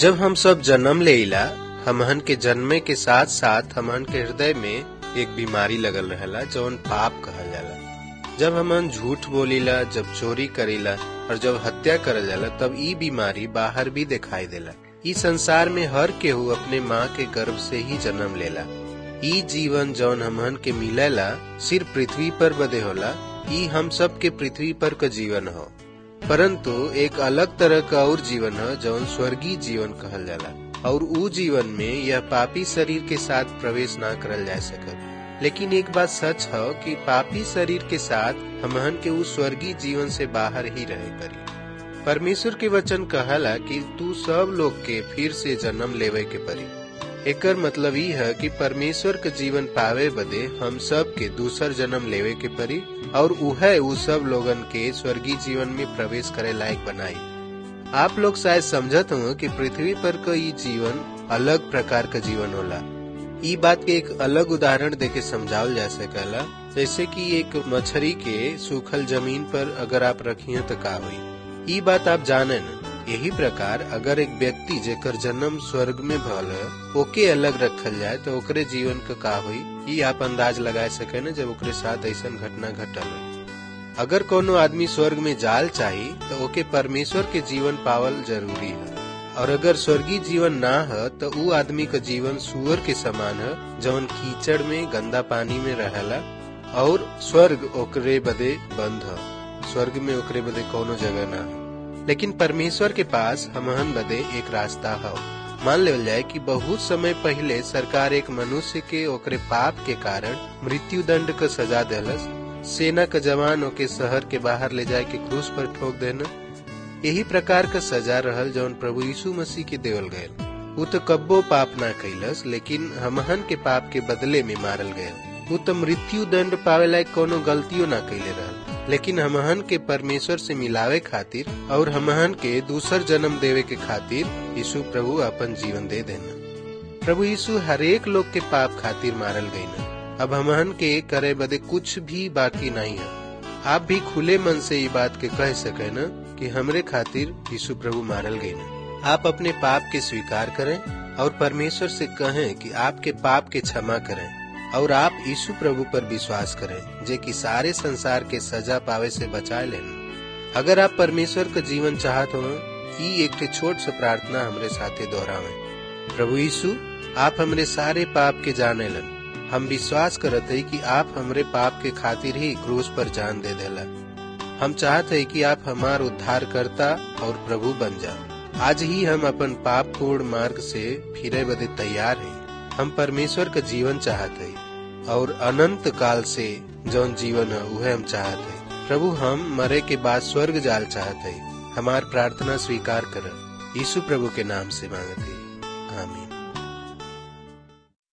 जब हम सब जन्म लेला हमहन के जन्मे के साथ साथ हमहन के हृदय में एक बीमारी लगल रहेला जौन पाप कहल जाला जब हमन झूठ बोलीला जब चोरी करीला और जब हत्या करल जाला तब ई बीमारी बाहर भी दिखाई देला ई संसार में हर केहू अपने माँ के गर्भ से ही जन्म लेला ई जीवन जौन हमहन के मिलेला सिर्फ पृथ्वी पर बदे होला ई हम सब के पृथ्वी पर का जीवन हो परंतु एक अलग तरह का और जीवन है जौन स्वर्गीय जीवन कहल जाला और ऊ जीवन में यह पापी शरीर के साथ प्रवेश ना करल जा सकल लेकिन एक बात सच है कि पापी शरीर के साथ हमहन के उस स्वर्गीय जीवन से बाहर ही रहे परी परमेश्वर के वचन कहला कि तू सब लोग के फिर से जन्म लेवे के परी एकर मतलब ई है कि परमेश्वर के जीवन पावे बदे हम सब के दूसर जन्म लेवे के परी और उहे उ सब लोगन के स्वर्गीय जीवन में प्रवेश करे लायक बनाई आप लोग शायद समझत हो कि पृथ्वी पर का ई जीवन अलग प्रकार का जीवन होला ई बात के एक अलग उदाहरण देके समझावल जा सकेला जैसे कि एक मछली के सूखल जमीन पर अगर आप रखिए तो का हुई ई बात आप जाने न यही प्रकार अगर एक व्यक्ति जेकर जन्म स्वर्ग में भल ओके अलग रखल जाए तो ओकरे जीवन का का हुई ई आप अंदाज लगा सके न जब ओकरे साथ ऐसा घटना घटल हो अगर कोनो आदमी स्वर्ग में जाल चाही तो ओके परमेश्वर के जीवन पावल जरूरी है और अगर स्वर्गीय जीवन ना है तो ऊ आदमी का जीवन सुअर के समान है जौन कीचड़ में गंदा पानी में रहला और स्वर्ग ओकरे बदे बंद है स्वर्ग में ओकरे बदे कोनो जगह ना है लेकिन परमेश्वर के पास हमहन बदे एक रास्ता है मान लेवल जाए कि बहुत समय पहले सरकार एक मनुष्य के ओकरे पाप के कारण मृत्यु दंड का सजा दिलस सेना का जवान ओके शहर के बाहर ले जाए के क्रूस पर ठोक देना यही प्रकार का सजा रहल जौन प्रभु यीशु मसीह के देवल गये वो तो कब्बो पाप ना कैलस लेकिन हमहन के पाप के बदले में मारल गये वो तो मृत्यु दंड पावे लायक कोनो गलतियों ना कैले रहल लेकिन हमहन के परमेश्वर से मिलावे खातिर और हमहन के दूसर जन्म देवे के खातिर यीशु प्रभु अपन जीवन दे देना प्रभु यीशु हरेक लोग के पाप खातिर मारल गई न अब हमहन के करे बदे कुछ भी बाकी नहीं है आप भी खुले मन से ये बात के कह सके न कि हमरे खातिर यीशु प्रभु मारल गई न आप अपने पाप के स्वीकार करें और परमेश्वर से कहें कि आपके पाप के क्षमा करें और आप यीशु प्रभु पर विश्वास करें जे कि सारे संसार के सजा पावे से बचाए लेना अगर आप परमेश्वर का जीवन चाहत हो ई एक छोट सा प्रार्थना हमरे साथे दोहरावे प्रभु यीशु आप हमरे सारे पाप के जाने लन हम विश्वास करत है कि आप हमरे पाप के खातिर ही क्रूस पर जान दे देला हम चाहते है कि आप हमार उद्धार करता और प्रभु बन जाओ आज ही हम अपन पाप पूर्ण मार्ग से फिरे बदे तैयार है हम परमेश्वर का जीवन चाहते हैं और अनंत काल से जौन जीवन है वह हम चाहते हैं प्रभु हम मरे के बाद स्वर्ग जाल चाहते हैं हमार प्रार्थना स्वीकार कर यीशु प्रभु के नाम से मांगते आमीन